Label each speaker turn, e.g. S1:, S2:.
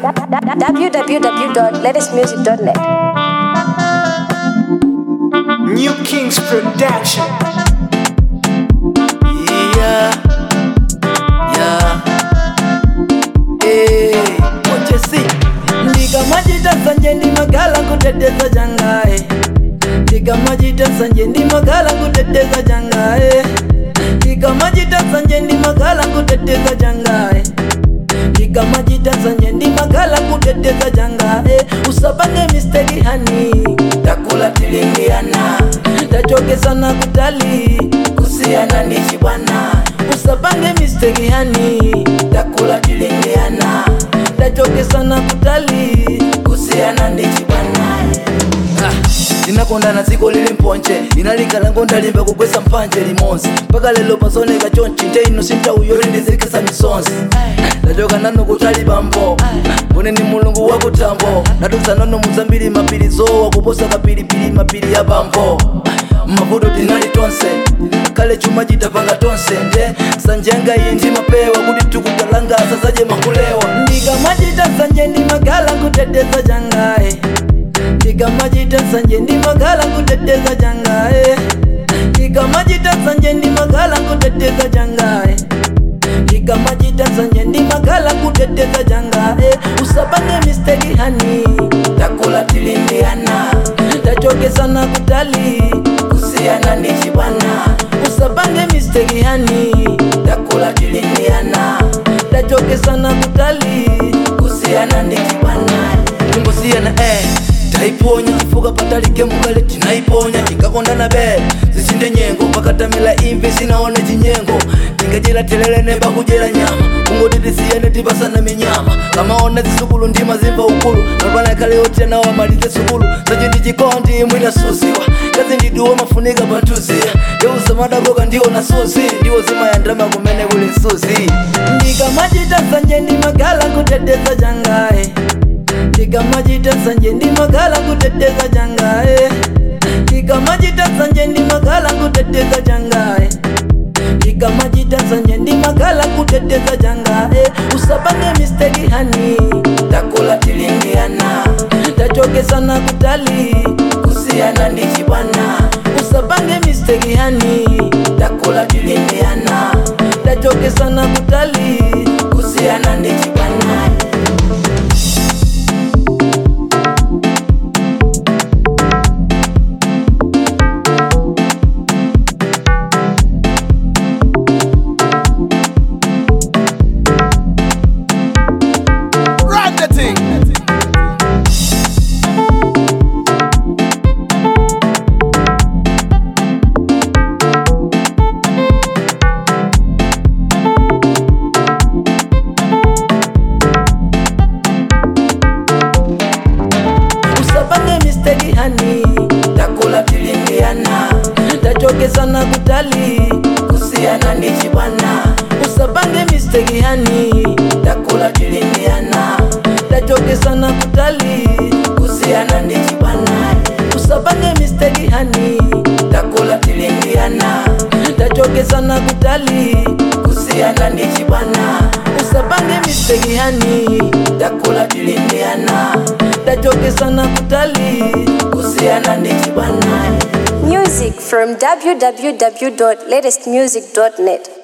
S1: www.latestmusic.net.
S2: New Kings Production.
S3: Yeah, yeah. Hey, what you see? ndikamachita sanje ndimagala kuteteza changae ndikamachita sanje ndimagala kuteteza changae ndikamachita sanje ndimagala kuteteza changae ndikamachita sanje ndimagala kuteteza changae usapange misteki hani takula tilingiana tachokesana kutali kusiyana ndichi bwana usapange misteki hani takula tilingiana tachokesana kutali kusiyana ndichi bwana ndinakondana dziko lili mponje inalikalango ndalimba kugwesa mpanje limodzi mpaka lelo pasoneka chonchi nte ino sintauyo lindizikisa misonzi ndachoka nanu kutali bambo mbone ni mulungu wakutambo natutsa nanu muzambiri mapiri zowa kuposa kapilipili mapiri ya bambo mavuto tinali tonse kale chuma chitapanga tonse nde sanjenga iyi ndimapewa kuti tikutalangasa zaje makulewa ndikamachita sanje ndimagala kuteteza changae ndikamachita sanje ndimagala kuteteza changae ndikamachita sanje ndimagala kuteteza changae ndikamachita sanje ndimagala kuteteza changae usapange misteki hani takula tilindiana tachokesana kutali kusiyana ndichi bwana usapange misteki hani takula tilindiana tachokesana kutali kusiyana ndichi bwana kumbusiyana eh taiponya chifuka patalike mukale tinaiponya tikakondana be zisinde nyengo pakatamila imvi sinaone chinyengo tingachera telele nemba kujera nyama kungoti tisiyane tipasana minyama kamaona zisukulu ndima zimva ukulu napana kale otena wamalize sukulu sache ndichikondi mwina suziwa kazi ndiduwo mafunika pantuzia yeuzamadakoka ndiwo na suzi ndiwo zimayandrama kumene kuli nsuzi ndikamachita sanje ndimagala kuteteza changae ndikamachita sanje ndimagala kuteteza changae ndikamachita sanje ndimagala kuteteza changae ndikamachita sanje ndimagala kuteteza changae usapange misteki hani takula tilingiana tachokesana kutali kusiyana ndichi bwana usapange misteki hani takula tilingiana tachokesana kutali kusiyana ndichi bwana
S2: Run the thing.
S3: usapange misteki hani takula tilingiana tachokesana kutali kusiyana ndichi bwana usapange misteki hani takula tilingiana tachokesana kutali kusiyana ndichi bwana usapange misteki hani takula tilingiana tachokesana kutali kusiyana ndichi bwana usapange misteki hani takula tilingiana tachokesana kutali kusiyana ndichi bwana
S1: Music from www.latestmusic.net.